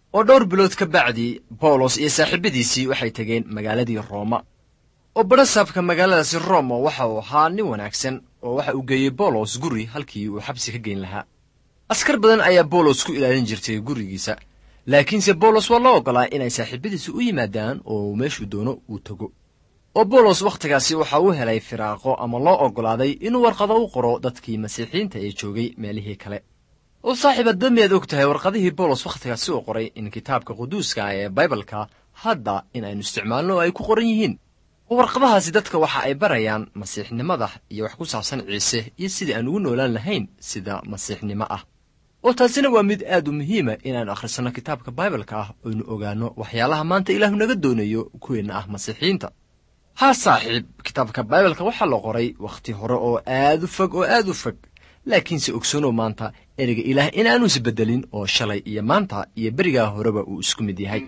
oo dhowr bilood ka bacdii bawlos iyo saaxiibadiisii waxay tegeen magaaladii rooma oo barasaabka magaaladaasi roma waxa uu ahaa nin wanaagsan oo waxa uu geeyey bawlos guri halkii uu xabsi ka geyn lahaa askar badan ayaa bawlos ku ilaalin jirtay gurigiisa laakiinse bawlos waa loo oggolaa inay saaxiibadiisi u yimaadaan oo meeshuu doono uu tego oo bawlos wakhtigaasi waxa uu helay firaaqo ama loo oggolaaday inuu warqado u qoro dadkii masiixiyiinta ee joogay meelihii kale oo saaxiib hadda miyaad og tahay warqadihii bawlos wakhtigaasi uu qoray in kitaabka quduuska ee baibalka hadda in aynu isticmaalno oo ay ku qoran yihiin oo warqadahaasi dadka waxa ay barayaan masiixnimada iyo wax ku saabsan ciise iyo sidii aan ugu noolaan lahayn sida masiixnimo ah oo taasina waa mid aad u muhiima inaannu akhrisanno kitaabka baibalka ah oynu ogaanno waxyaalaha maanta ilaahu naga doonayo kuweenna ah masiixiyiinta haa saaxiib kitaabka baibalka waxaa la qoray wakhti hore oo aad u fog oo aad u fog laakiinse ogsoonow maanta ereyga ilaah inaanu isbeddelin oo shalay iyo maanta iyo berigaa horeba uu isku mid yahay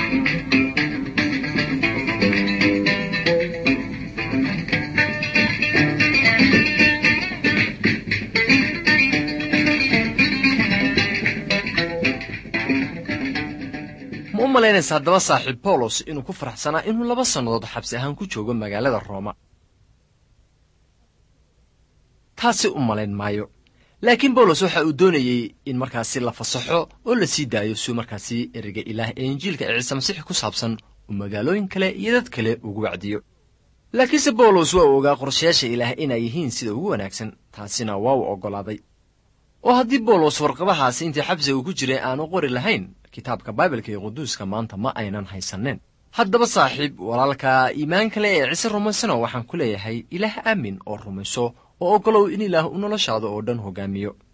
ma u malaynaysa haddaba saaxiib bawlos inuu ku faraxsanaa inuu laba sannadood xabsi ahaan ku joogo magaalada rooma taasi u malayn maayo laakiin bawlos waxa uu doonayey in markaasi la fasaxo oo la sii daayo suu markaasi ereyga ilaah ee injiilka ee ciise masiix ku saabsan uu magaalooyin kale iyo dad kale ugu wacdiyo laakiinse bawlos waa uu ogaa qorshayaasha ilaah inay yihiin sida ugu wanaagsan taasina waa uu oggolaaday oo haddii bawlos warqadahaasi intii xabsiga uu ku jiray aanu qori lahayn kitaabka baibalka iyo quduuska maanta ma aynan haysanneen haddaba saaxiib walaalka iimaan kale ee ciise rumaysano waxaan ku leeyahay ilaah aamin oo rumayso oo oggolow in ilaah u noloshaada oo dhan hoggaamiyo